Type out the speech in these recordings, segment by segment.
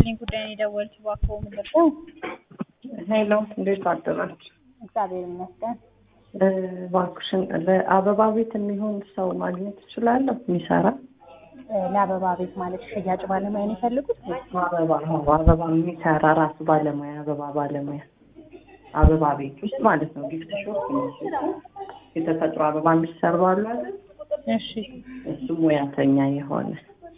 ይስጥልኝ ጉዳይ ነው የደወልኩት። እባክዎ ምንድን ነው? ሄሎ እንዴት አደራችሁ? እግዚአብሔር ይመስገን። እባክሽን ለአበባ ቤት የሚሆን ሰው ማግኘት እችላለሁ? የሚሰራ እ ለአበባ ቤት ማለት ሽያጭ ባለሙያ ነው የፈልጉት? አበባ አዎ፣ አበባ የሚሰራ ራሱ ባለሙያ አበባ ባለሙያ አበባ ቤት ውስጥ ማለት ነው። ጊፍት ሾፕ የሚሸጡ የተፈጥሮ አበባ የሚሰሩ አሉ አይደል? እሺ እሱ ሙያተኛ የሆነ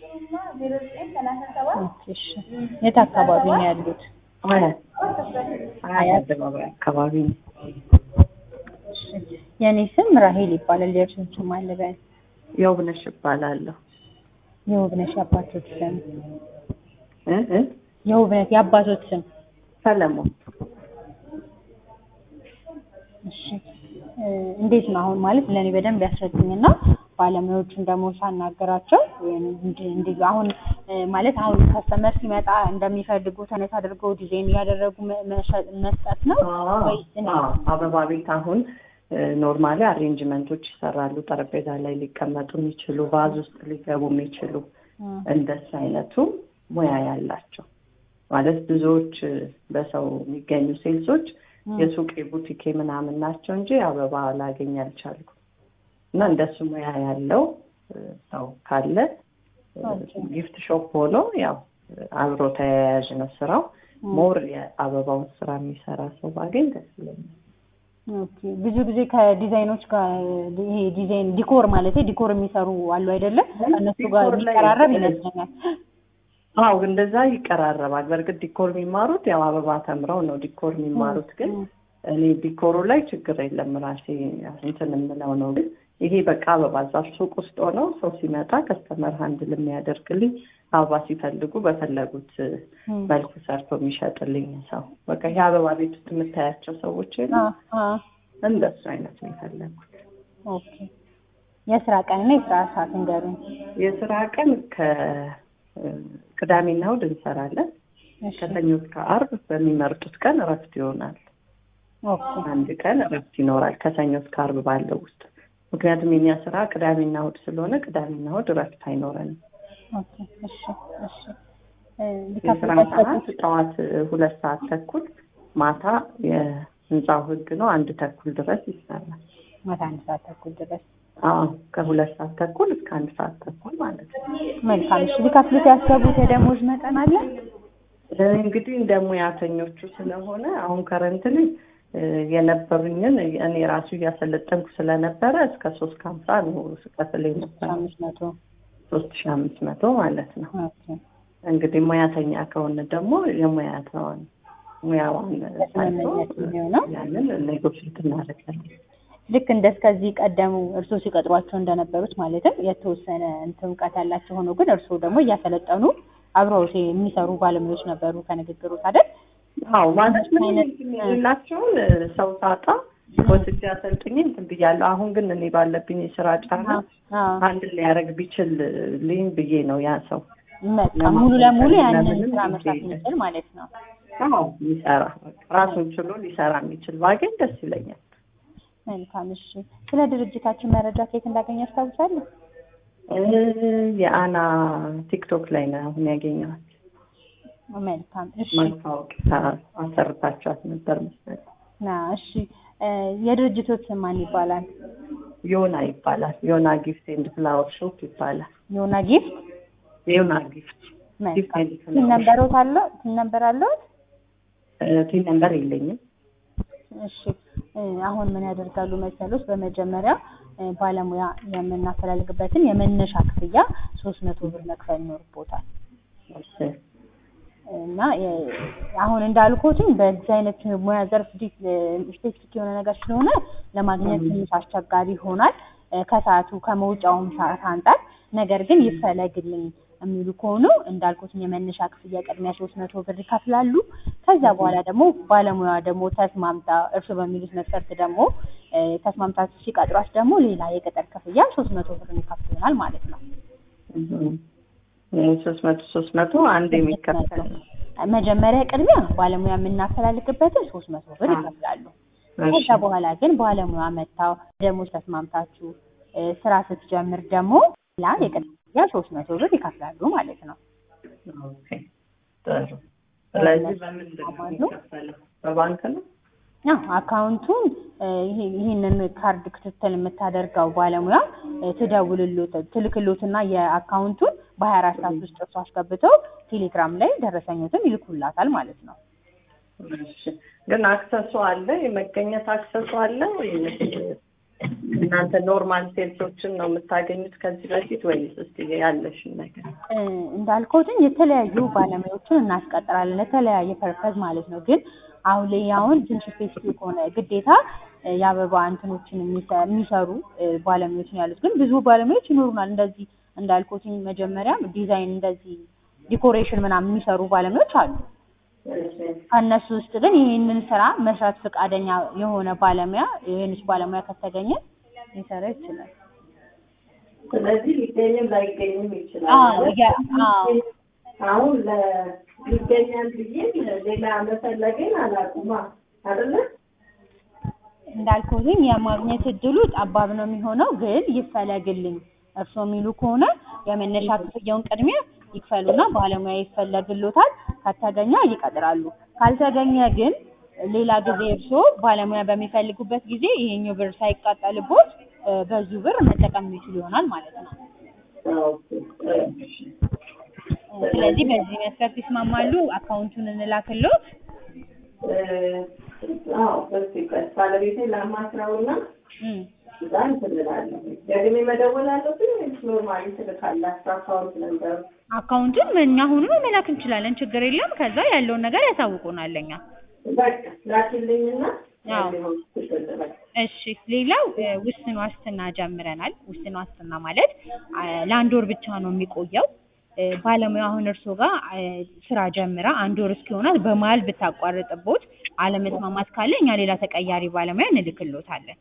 እሺ። የት አካባቢ ነው ያሉት? አያት አያት አደባባይ አካባቢ ነው። እሺ። የኔ ስም ራሄል ይባላል። የእርሱን ስም አለ በል። የውብነሽ እባላለሁ። የውብነሽ የአባቶት ስም እ እ የውብነት የአባቶት ስም ሰለሞን እሺ እ እንዴት ነው አሁን ማለት ለእኔ በደንብ ያስረዱኝና ባለሙያዎቹን ደግሞ ሳናገራቸው እንዲ- እንዲ- አሁን እ ማለት አሁን ከስተመር ሲመጣ እንደሚፈልጉት አይነት አድርገው ዲዛይን እያደረጉ መ- መሸ- መስጠት ነው ወይስ እንዴት? አዎ፣ አበባ ቤት አሁን ኖርማሊ አሬንጅመንቶች ይሰራሉ። ጠረጴዛ ላይ ሊቀመጡ የሚችሉ ቫዝ ውስጥ ሊገቡ የሚችሉ እ እንደሱ አይነቱ ሙያ ያላቸው ማለት ብዙዎች በሰው የሚገኙ ሴልሶች እ የሱቅ የቡቲኬ ምናምን ናቸው እንጂ አበባ ላገኝ አልቻልኩም። እና እንደሱ ሙያ ያለው እ ሰው ካለ እ ኦኬ። ጊፍት ሾፕ ሆኖ ያው አብሮ ተያያዥ ነው ስራው። እ ሞር የአበባውን ስራ የሚሰራ ሰው ባገኝ ደስ ይለኛል። ኦኬ ብዙ ጊዜ ከዲዛይኖች ጋር ይሄ ዲዛይን ዲኮር ማለት ዲኮር የሚሰሩ አሉ አይደለም? ከእነሱ ጋር ዲኮር ላይ- የሚቀራረብ ይመስለኛል። አዎ እንደዛ ይቀራረባል። በእርግጥ ዲኮር የሚማሩት ያው አበባ ተምረው ነው ዲኮር የሚማሩት። ግን እኔ ዲኮሩ ላይ ችግር የለም ራሴ እንትን የምለው ነው። ግን ይሄ በቃ አበባ እዛ ሱቅ ውስጥ ሆነው ሰው ሲመጣ ከስተመር ሀንድል የሚያደርግልኝ አበባ ሲፈልጉ በፈለጉት እ መልኩ ሰርቶ የሚሸጥልኝ ሰው በቃ ይሄ አበባ ቤት ውስጥ የምታያቸው ሰዎች የሉ አ አ እንደሱ አይነት ነው የፈለጉት። ኦኬ የስራ ቀንና የስራ ሰዓት እንገሩኝ። የስራ ቀን ከቅዳሜና እሑድ እንሰራለን። እሺ ከሰኞ እስከ አርብ በሚመርጡት ቀን እረፍት ይሆናል። ኦኬ አንድ ቀን እረፍት ይኖራል ከሰኞ እስከ አርብ ባለው ውስጥ። ምክንያቱም የኛ ስራ ቅዳሜና እሑድ ስለሆነ ቅዳሜና እሑድ እረፍት አይኖረንም። ኦኬ እሺ እሺ እ የስራ ሊከፍሉበት ሰዓት ጠዋት ሁለት ሰዓት ተኩል ማታ የህንፃው ህግ ነው አንድ ተኩል ድረስ ይሰራል። ማታ አንድ ሰዓት ተኩል ድረስ አዎ ከሁለት ሰዓት ተኩል እስከ አንድ ሰዓት ተኩል ማለት ነው። መልካም። እሺ ሊከፍሉት ያሰቡት የደሞዝ መጠን አለ? እንግዲህ እንደ ሙያተኞቹ ስለሆነ አሁን ከረንት ላይ የነበሩኝን እኔ ራሱ እያሰለጠንኩ ስለነበረ እስከ ሶስት ከሀምሳ ነው ስከፍል የነበረ አምስት መቶ ሶስት ሺ አምስት መቶ ማለት ነው። ኦኬ እንግዲህ ሙያተኛ ከሆነ ደግሞ የሙያተዋን ሙያዋን ታይቶ በስምምነት የሚሆነው ያንን ኔጎሽት እናደርጋለን። ልክ እንደ እስከዚህ ቀደሙ እርስዎ ሲቀጥሯቸው እንደነበሩት ማለትም የተወሰነ እንትን እውቀት ያላቸው ሆኖ ግን እርስዎ ደግሞ እያሰለጠኑ አብረው የሚሰሩ ባለሙያዎች ነበሩ ከንግግሮት አይደል? አዎ ማለት ምን አይነት የሌላቸውን ሰው ሳጣ ወስጄ አሰልጥኜ እንትን ብያለሁ። አሁን ግን እኔ ባለብኝ የስራ ጫና አዎ አንድ ሊያደርግ ቢችል ልኝ ብዬ ነው ያ ሰው በቃ ሙሉ ለሙሉ ያንን ለምንም ስራ ጊዜ መስራት የለም። የሚችል ማለት ነው። አዎ ሊሰራ ራሱን ችሎ ሊሰራ የሚችል ባገኝ ደስ ይለኛል። መልካም እሺ። ስለ ድርጅታችን መረጃ ከየት እንዳገኘ ያስታውሳሉ? እ የአና ቲክቶክ ላይ ነው አሁን ያገኘኋት። መልካም እሺ። ማስታወቂያ አሰርታችኋት ነበር መሰለኝ። ና እሺ እ የድርጅቶት ስም ማን ይባላል? ዮና ይባላል። ዮና ጊፍት ኤንድ ፍላወር ሾፕ ይባላል። ዮና ጊፍት። ዮና ጊፍት ጊፍት መልካም ኤንድ ቲን ፍላወር ነምበሮት አለ ቲን ነምበር አለዎት? ቲን ነምበር የለኝም። እሺ እ አሁን ምን ያደርጋሉ መሰሎች? በመጀመሪያ እ ባለሙያ የምናፈላልግበትን የመነሻ ክፍያ ሶስት መቶ ብር መክፈል ይኖርቦታል እሺ እና የ- አሁን እንዳልኩትም በዚህ አይነት ሙያ ዘርፍ ስፔሲፊክ የሆነ ነገር ስለሆነ ለማግኘት ትንሽ አስቸጋሪ ይሆናል እ ከሰዓቱ ከመውጫውም ሰዓት አንጻር። ነገር ግን ይፈለግልኝ የሚሉ ከሆኑ እንዳልኩትም የመነሻ ክፍያ ቅድሚያ ሶስት መቶ ብር ይከፍላሉ። ከዛ በኋላ ደግሞ ባለሙያ ደግሞ ተስማምታ እርሱ በሚሉት መስፈርት ደግሞ እ ተስማምታ ሲቀጥሯት ደግሞ ሌላ የቅጥር ክፍያ ሶስት መቶ ብር የሚከፍል ይሆናል ማለት ነው። ሶስት መቶ ሶስት መቶ አንድ የሚከፈል ነው። መጀመሪያ ቅድሚያ ባለሙያ የምናፈላልግበትን ሶስት መቶ ብር አዎ። ይከፍላሉ። እሺ ከዛ በኋላ ግን ባለሙያ መታው ደሞዝ ተስማምታችሁ እ ስራ ስትጀምር ደግሞ ሌላ የቅድሚያ ሶስት መቶ ብር ይከፍላሉ ማለት ነው። ኦኬ ጥሩ። ስለዚህ በምንድን ነው የሚከፈለው? በባንክ ነው? አዎ አካውንቱን እ፣ ይሄ- ይሄንን ካርድ ክትትል የምታደርገው ባለሙያ እ፣ ትደውልሎት ትልክሎትና የአካውንቱን በሀያ አራት ሰዓት ውስጥ እርሱ አስገብተው ቴሌግራም ላይ ደረሰኞትን ይልኩላታል ማለት ነው። እሺ። ግን አክሰሱ አለ? የመገኘት አክሰሱ አለ ወይስ እናንተ ኖርማል ሴልሶችን ነው የምታገኙት ከዚህ በፊት ወይስ እስቲ ያለሽን ነገር እ፣ እንዳልከውትኝ የተለያዩ ባለሙያዎችን እናስቀጥራለን ለተለያየ ፐርፐዝ ማለት ነው። ግን አሁን ላይ አሁን ትንሽ ስፔሲፊክ ሆነ ግዴታ እ፣ የአበባ እንትኖችን የሚሰ- የሚሰሩ እ፣ ባለሙያዎች ነው ያሉት። ግን ብዙ ባለሙያዎች ይኖሩናል እንደዚህ እንዳልኩትኝ መጀመሪያም ዲዛይን እንደዚህ ዲኮሬሽን ምናምን የሚሰሩ ባለሙያዎች አሉ። ከእነሱ ውስጥ ግን ይህንን ስራ መስራት ፈቃደኛ የሆነ ባለሙያ የሆነች ባለሙያ ከተገኘ ሊሰራ ይችላል። ስለዚህ ሊገኝም ላይገኝም ይችላል አዎ ማለት ያ- አዎ አሁን ለ- ይገኛል ብዬ ሌላ መፈለገኝ አላውቅማ አይደለ እንዳልኩትኝ የማግኘት እድሉ ጠባብ ነው የሚሆነው። ግን ይፈለግልኝ እርስዎ የሚሉ ከሆነ የመነሻ ክፍያውን ቅድሚያ ይክፈሉና ባለሙያ ይፈለግሎታል። ከተገኘ ይቀጥራሉ። ካልተገኘ ግን ሌላ ጊዜ እርስዎ ባለሙያ በሚፈልጉበት ጊዜ ይሄኛው ብር ሳይቃጠልቦት እ፣ በዚሁ ብር መጠቀም የሚችሉ ይሆናል ማለት ነው። እ፣ ስለዚህ በዚህ መስፈርት ይስማማሉ? አካውንቱን እንላክሎት። አዎ በዚህ ቀን ባለቤቴ ላማክረውና እም፣ እዛ እንትን እላለሁ። ደግሜ መደወል አለብኝ ወይስ ኖርማሊ ትልካላችሁ አካውንት ነበር? አካውንቱን እኛ አሁኑ መላክ እንችላለን፣ ችግር የለም። ከዛ ያለውን ነገር ያሳውቁናል ለኛ። በቃ ላኪልኝና አዎ። ሊሆን ትችል በቃ እሺ ሌላው እ፣ ውስን ዋስትና ጀምረናል። ውስን ዋስትና ማለት አ፣ ለአንድ ወር ብቻ ነው የሚቆየው። እ፣ ባለሙያ አሁን እርሶ ጋር እ፣ ስራ ጀምራ አንድ ወር እስኪሆናት በመሀል ብታቋርጥቦት አለመስማማት ካለ እኛ ሌላ ተቀያሪ ባለሙያ እንልክሎታለን።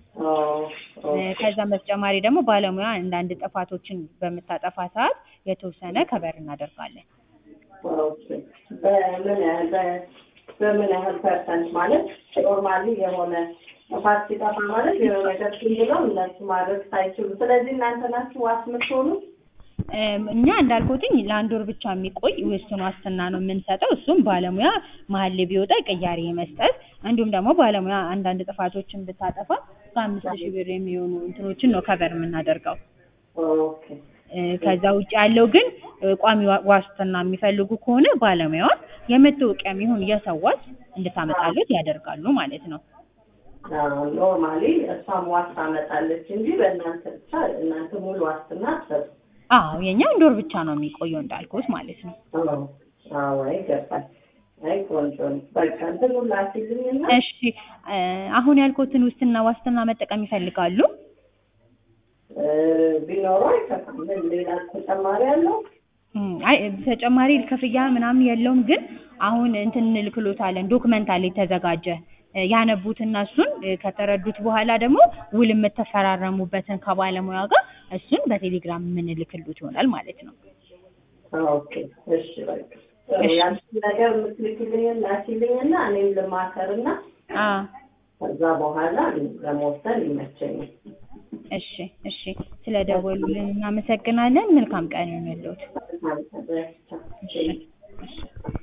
እ፣ ከዛም በተጨማሪ ደግሞ ባለሙያ አንዳንድ ጥፋቶችን በምታጠፋ ሰዓት የተወሰነ ከበር እናደርጋለን። ኦኬ። በምን ያህል በ- በምን ያህል ፐርሰንት ማለት ኖርማሊ የሆነ ጥፋት ሲጠፋ ማለት የሆነ ነገር ብለው እነሱ ማድረግ ሳይችሉ፣ ስለዚህ እናንተ ናችሁ ዋስ የምትሆኑት? እም፣ እኛ እንዳልኩትኝ ለአንድ ወር ብቻ የሚቆይ ውስን ዋስትና ነው የምንሰጠው። እሱም ባለሙያ መሀል ላይ ቢወጣ ቅያሬ መስጠት፣ እንዲሁም ደግሞ ባለሙያ አንዳንድ ጥፋቶችን ብታጠፋ እስከ አምስት ሺህ ብር የሚሆኑ እንትኖችን ነው ከበር የምናደርገው። ኦኬ እ፣ ከዛ ውጭ ያለው ግን እ፣ ቋሚ ዋ- ዋስትና የሚፈልጉ ከሆነ ባለሙያውን የመታወቂያ የሚሆን የሰዋት እንድታመጣለት ያደርጋሉ ማለት ነው። ኖርማሊ እሷም ዋስ ታመጣለች እንጂ በእናንተ ብቻ እናንተ ሙሉ ዋስትና አትሰጡ። አዎ የኛ አንድ ወር ብቻ ነው የሚቆየው እንዳልኩት ማለት ነው። አዎ ይገባል። አይ ቆንጆ ነው። በቃ እንትን ላኪልኝና እሺ እ፣ አሁን ያልኩትን ውስንና ዋስትና መጠቀም ይፈልጋሉ? እ፣ ቢኖረው አይከፋም። ምን ሌላ ተጨማሪ አለው? እም፣ አይ ተጨማሪ ክፍያ ምናምን የለውም። ግን አሁን እንትን እንልክሎታለን ዶክመንት አለ የተዘጋጀ እ፣ ያነቡትና እሱን እ፣ ከተረዱት በኋላ ደግሞ ውል የምትፈራረሙበትን ከባለሙያ ጋር እሱን በቴሌግራም የምንልክሉት ይሆናል ማለት ነው። ኦኬ እሺ በቃ ያንቺ ነገር የምትልክልኝን ላኪልኝና እኔም ልማከርና አ ከዛ በኋላ ለመወሰን ይመቸኛል። እሺ እሺ፣ ስለደወሉልን እናመሰግናለን። መልካም ቀን ይሁንልዎት። ማለት ነው። እሺ እሺ።